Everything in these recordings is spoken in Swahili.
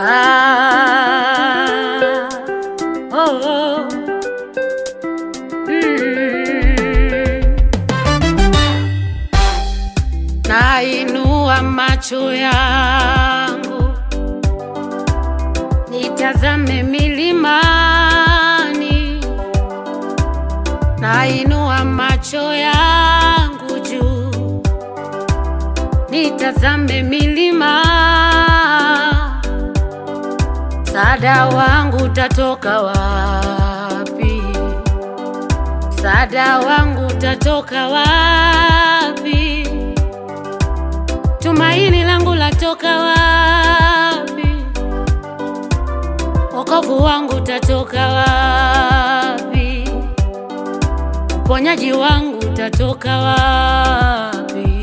Ah, oh, oh. Mm. Nainua macho yangu nitazame milimani, nainua macho yangu juu nitazame milima, msaada wangu utatoka wapi? Msaada wangu utatoka wapi? Tumaini langu latoka wapi? Wokovu wangu utatoka wapi? Uponyaji wangu utatoka wapi?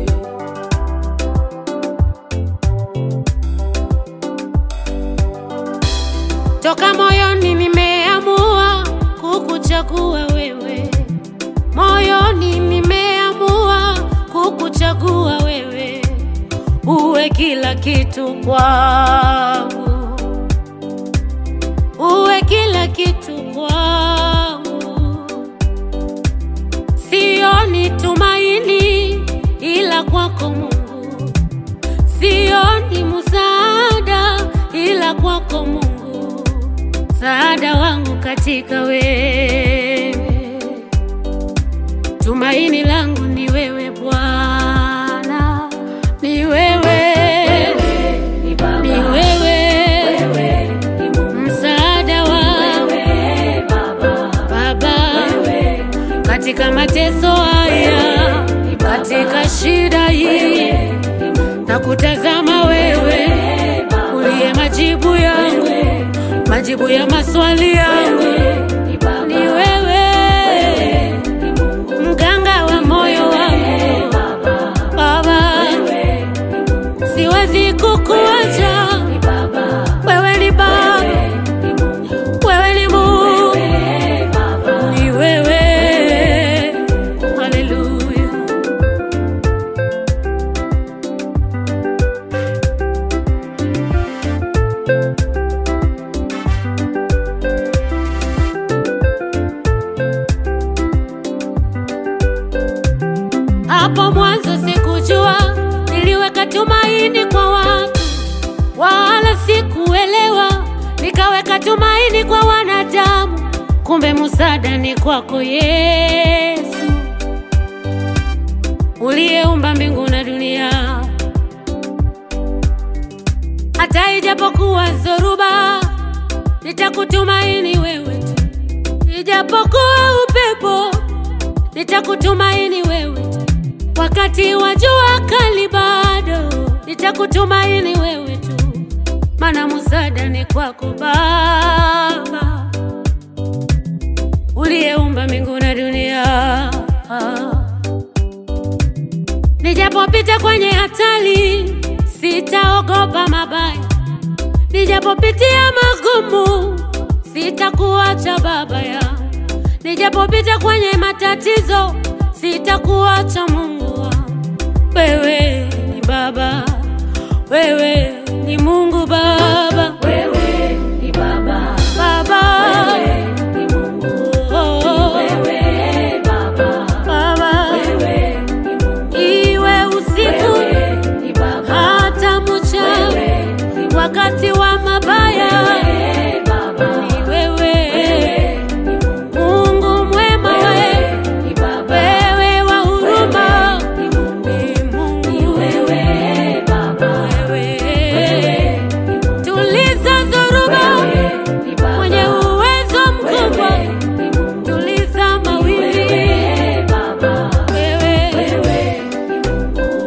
Toka moyoni nimeamua kukuchagua wewe, moyoni nimeamua kukuchagua wewe, uwe kila kitu kwangu, uwe kila kitu kwangu. Sioni tumaini ila kwako Mungu, sioni msaada ila kwako Mungu, msaada wangu katika wewe, tumaini langu ni wewe Bwana, ni wewe, ni wewe, msaada wangu Baba, katika mateso haya, katika shida hii, na kutazama wewe uliye majibu yangu, majibu ya maswali yangu. Ni wewe mganga wa moyo wangu Baba, siwezi kukuacha wewe, ni Baba, wewe ni Mungu, ni wewe. Haleluya. Hapo mwanzo sikujua, niliweka tumaini kwa watu, wala sikuelewa, nikaweka tumaini kwa wanadamu, kumbe msaada ni kwako Yesu, uliyeumba mbingu na dunia. Hata ijapokuwa zoruba, nitakutumaini wewe tu, ijapokuwa upepo nitakutumaini wewe tu. Wakati wa jua kali bado nitakutumaini wewe tu, maana msaada ni kwako Baba, uliyeumba mbingu na dunia. Nijapopita kwenye hatari, sitaogopa mabaya, nijapopitia magumu, sitakuacha Baba yangu Nijapopita kwenye matatizo, sitakuacha Mungu wangu. Wewe ni Baba, wewe ni Mungu Baba, Wewe ni Baba, Baba, wewe ni Mungu, oh, wewe Baba, Baba, wewe ni Mungu, iwe usiku wewe ni Baba, hata mchana, wewe ni Mungu, wakati wa mabaya, wewe Baba, ni wewe wewe ni Mungu, Mungu mwema, wewe wewe ni Baba, wewe wa huruma, wewe ni Mungu, ni ni Mungu wewe Baba, wewe wewe ni Mungu, tuliza dhoruba wewe ni Baba, mwenye uwezo mkubwa, wewe ni Mungu, tuliza mawimbi wewe Baba, wewe wewe ni Mungu.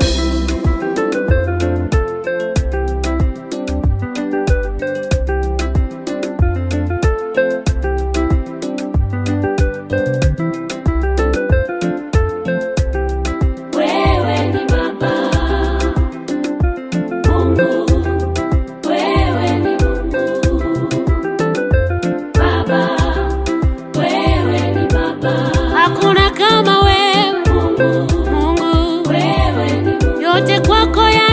Wewe ni Baba Mungu, wewe ni Mungu Baba, wewe ni Baba hakuna kama wewe Mungu, Mungu, wewe ni Mungu yote kwako ya